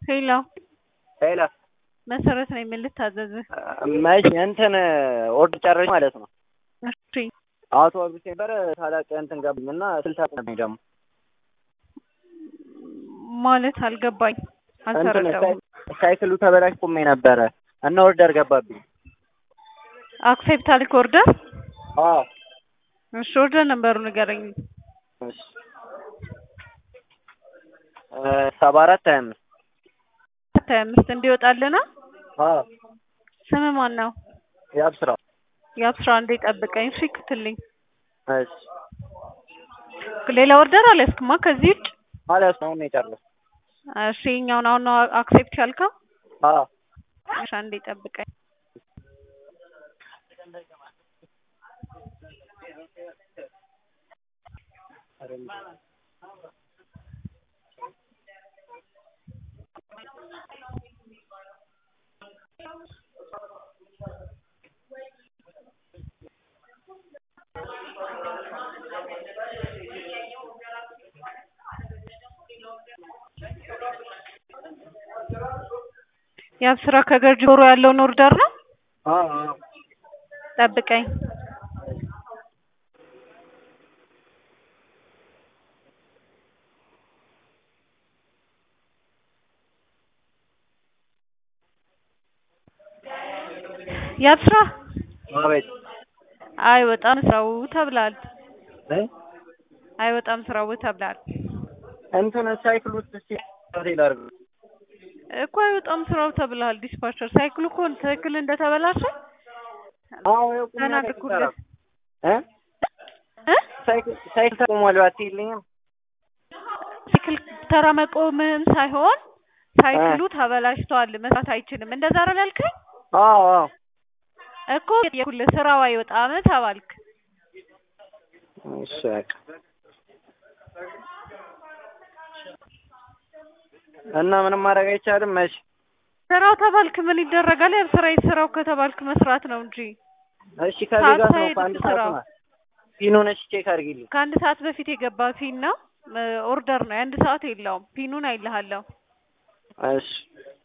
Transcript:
ሄሎ ሄሎ መሰረት ነኝ። ምን ልታዘዝህ? መቼ እንትን ኦርደር ጨረሽ ማለት ነው? እሺ አውቶቡስ ነበር ታላቅ እንትን ገባኝ እና ስልሳ ነኝ ደግሞ ማለት አልገባኝ፣ እንትን አልተረዳሁም። ሳይክሉ ተበላሽ ቁሜ ነበረ እና ኦርደር ገባብኝ። አክሴፕት አልክ ኦርደር? አዎ እሺ ኦርደር ነበሩ ንገረኝ። እሺ ሰባ አራት ሀያ አምስት ሀያ አምስት እንዲወጣልና አዎ ስም ማን ነው? የአብስራ የአብስራ እንዴ ጠብቀኝ። እሺ ክትልኝ። እሺ ሌላ ኦርደር አልያዝክማ ከዚህ ውጭ? ማለት ነው የጨረስኩት። እሺ እኛውን አሁን ነው አክሴፕት ያልከው? አዎ እሺ አንዴ ጠብቀኝ። የአብስራ ከገርጂ ጆሮ ያለውን ኦርደር ነው። አዎ አዎ ጠብቀኝ። የአብስራ አቤት አይወጣም ስራው ተብላል። እ አይወጣም ስራው ተብላል እንትን ሳይክል ውስጥ እስኪ ሆቴል አድርግ እኮ አይወጣም ስራው ተብላል። ዲስፓቸር ሳይክሉ እኮ ትክክል እንደተበላሸ አዎ ይኸው ቁም ነገር ተናግርኩልህ እ እ ሳይክል ሳይክል ተቆሟል አትይልኝም? ሳይክል ተራ መቆምህን ሳይሆን ሳይክሉ ተበላሽቷል መስራት አይችልም። እንደዛ አይደል ያልከኝ? አዎ አዎ እኮ የኩልህ ስራው አይወጣም ተባልክ። እሺ በቃ እና ምንም ማድረግ አይቻልም። መች ስራው ተባልክ ምን ይደረጋል? ያው ስራ ስራው ከተባልክ መስራት ነው እንጂ እሺ ከዚህ ጋር ነው ሳትሄድ ከአንድ ሰዓት ስራው። ነው ፒኑን ቼክ አድርጊልኝ። ከአንድ ሰዓት በፊት የገባ ፒን ነው ኦርደር ነው። የአንድ ሰዓት የለውም። ፒኑን አይልሃለሁ። እሺ